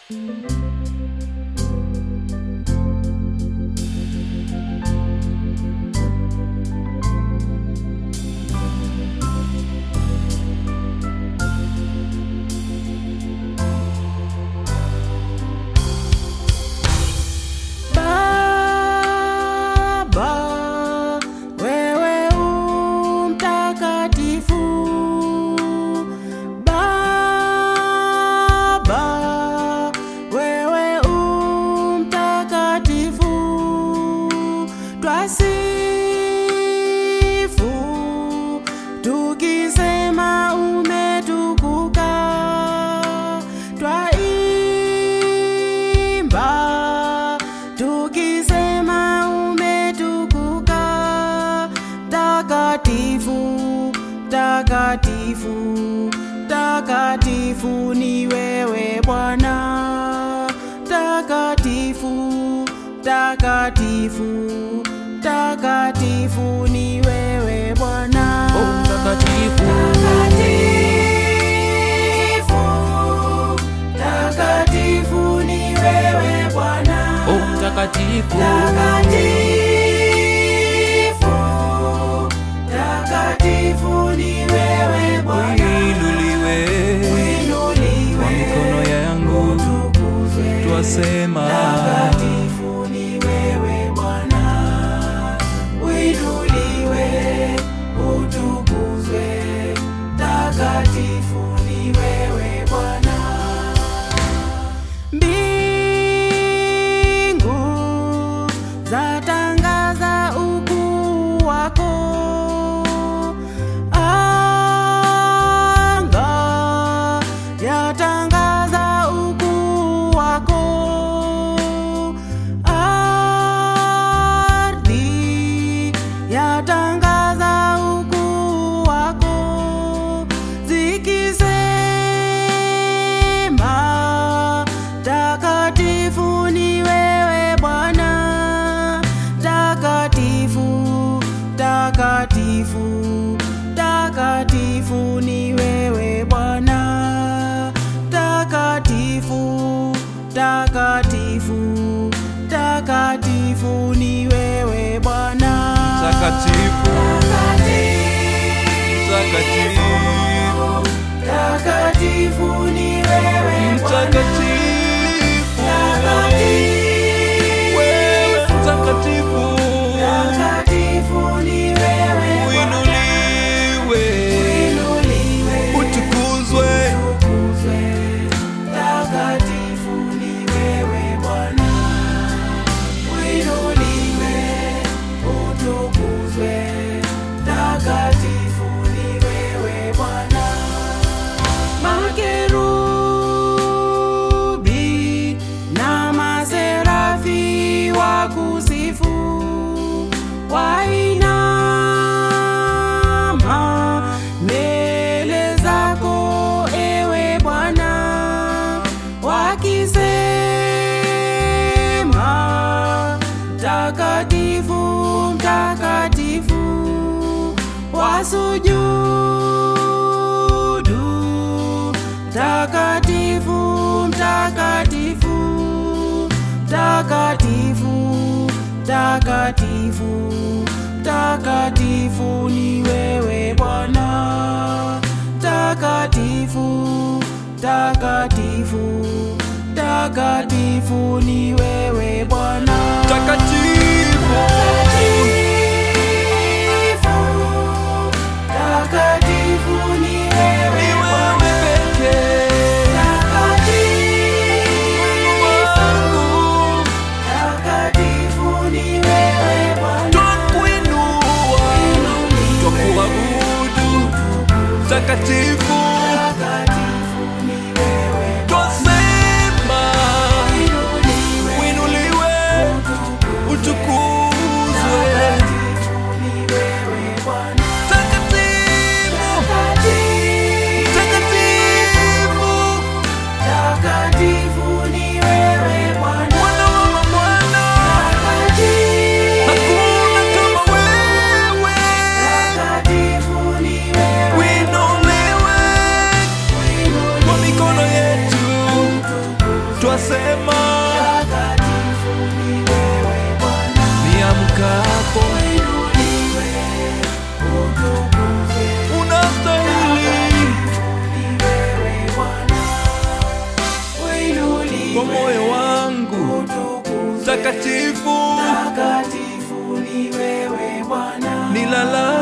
Baba, wewe u mtakatifu. Baba, wewe u mtakatifu. Twasifu tukisema umetukuka. Twaimba tukisema umetukuka. Takatifu, takatifu, takatifu ni wewe Bwana. Takatifu, takatifu, takatifu ni wewe Bwana. Oh, mtakatifu. Takatifu, takatifu ni wewe Bwana. Oh, mtakatifu. Takatifu, takatifu ni wewe Bwana. Uinuliwe Uinuliwe, kwa mikono yangu, utukuzwe. twasema Takatifu ni wewe Bwana. Uinuliwe, utukuzwe. Takatifu ni wewe Bwana. Mbingu zatangaza ukuu wako, anga yatangaza ukuu wako, ardhi yatangaza ukuu wako, zikisema takatifu ni wewe Bwana, takatifu, takatifu, takatifu ni wewe Bwana, takatifu, takatifu, takatifu ni wewe Bwana, takatifu, takatifu, takatifu ni wewe Bwana. mtakatifu, wewe mtakatifu, Takatifu ni wewe Bwana. uinuliwe, Uinuliwe, utukuzwe, utukuzwe. Takatifu ni wewe Bwana. Uinuliwe, utukuzwe. Takatifu ni wewe Bwana. Makerubi na maserafi wakusifu wainama mbele zako ewe Bwana wakisema mtakatifu mtakatifu wasujudu mtakatifu mtakatifu mtakatifu mtakatifu mtakatifu ni wewe Bwana takatifu takatifu takatifu ni wewe Bwana takatifu, takatifu ni wewe ni Bwana wewe pekee wangu, takatifu ni wewe Bwana twakuinua, twakuabudu, takatifu, takatifu ni wewe twasema Inuliwe, uinuliwe, nasema takatifu ni wewe Bwana. niamkapo Uinuliwe, utukuzwe, unastahili ni wewe Bwana. Uinuliwe, kwa moyo wangu utukuzwe, takatifu takatifu ni wewe Bwana. nilala